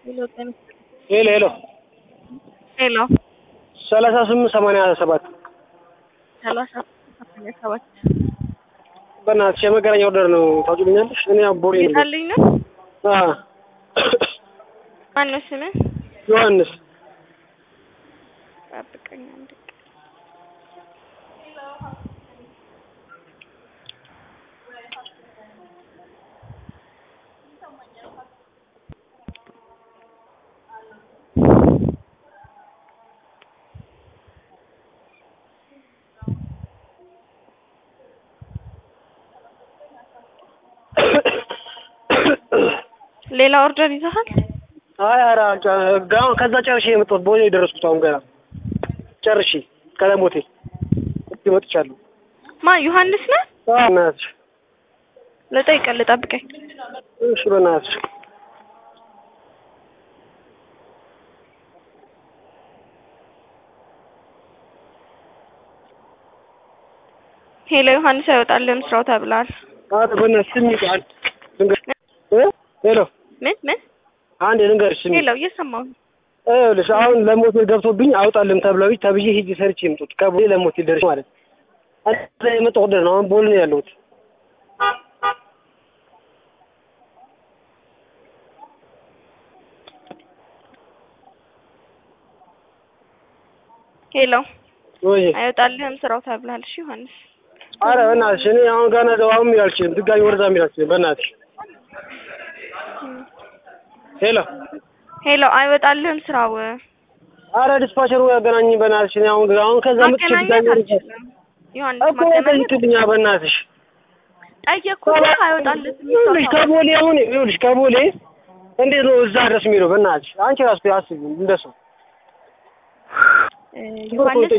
ሄሎ ሄሎ ሄሎ ሰላሳ ስምንት ሰማንያ ሰባት ሰላሳ ሰማንያ ሰባት በእናትሽ የመገናኛ ኦርደር ነው ታውቂልኛለሽ? እኔ አቦሌ ነኝ። ጌታልኝ ነው። አዎ ማነው ስምህ? ዮሐንስ ጠብቀኝ አንድ ቀን። ሌላ ኦርደር ይዘሃል? አይ ኧረ ጋውን ከዛ ጨርሼ የመጣሁት ቦሌ የደረስኩት አሁን ገና ጨርሼ ቀለም ሆቴል እዚህ መጥቻለሁ። ማን ዮሐንስ ነህ? አዎ በእናትሽ ልጠይቅልህ፣ ጠብቀኝ። እሺ በእናትሽ ሄሎ ዮሐንስ አይወጣልህም ስራው ተብሏል። ኧረ በእናትሽ ስሚ ቃል ልንገርሽ እ ሄሎ ምን ምን? አንዴ ልንገርሽ ስሚ ሄሎ እየሰማሁ ነው። ይኸውልሽ አሁን ለሞቴል ገብቶብኝ አውጣልም ተብለው ተብዬ ሂጅ ሰርቼ የምጡት ከቦሌ ለሞቴል ደርሼ ማለት እዛ የመጣሁ ኦርደር ነው። አሁን ቦሌ ነው ያለሁት። ሄሎ ወይ አይወጣልህም ስራው ተብሏል። እሺ ዮሐንስ አረ በእናትሽ እኔ አሁን ገና ደው አሁን የሚል አልችልም። ድጋሚ ወደዛ የሚል አልችልም። በእናትሽ ሄሎ ሄሎ አይወጣልህም ስራው አረ ዲስፓቸሩ ያገናኝ በእናትሽ። እኔ አሁን አሁን ከዛ መጥቼ ማገናኘት ድጋሚ ወደዛ አልችልም። ዮሐንስ እኮ ማገናኘት ጠይቅልኛ በእናትሽ። ጠየቅኩህ። አይወጣልህም ይኸውልሽ ስራው ከቦሌ አሁን ይኸውልሽ ከቦሌ እንዴት ነው እዛ ድረስ የሚለው? በእናትሽ አንቺ ራሱ አስቢ እንደሱ እ ዮሐንስ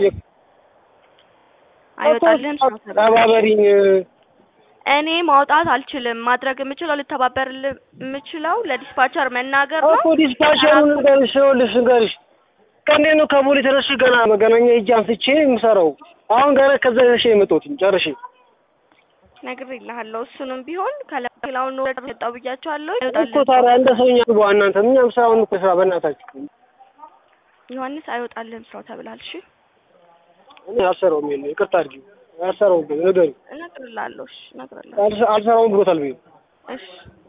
አይወጣልህም ስራው ተብሏል። ተባበሪኝ። እኔ ማውጣት አልችልም። ማድረግ የምችለው ልተባበርልህ የምችለው ለዲስፓቸር መናገር ነው። እኮ ዲስፓቸሩን ንገርሽ፣ ይኸውልሽ ንገርሽ ከእንዴት ነው ከቦሌ ተነስሽ ገና መገናኛ ሂጅ አንስቼ የምሰራው አሁን ገና ከዛ ደርሼ የመጣሁት ጨርሼ ነግሬልሃለሁ። እሱንም ቢሆን ከሌላውን ነው የወጣው ብያቸዋለሁ። እኮ አይወጣልህም ታዲያ እንደ ሰውኛ ግቡ እናንተ እኛም ስራውን እኮ ስራ በእናታችሁ ዮሐንስ አይወጣልህም ስራው ተብሏል። እሺ እኔ አልሰራውም የለ ይቅርታ አድርጊ አልሰራውም ንገሪው እነግርልሃለሁ። እሺ እነግርልሃለሁ። አልሰራውም ብሎታል ብዬ እሺ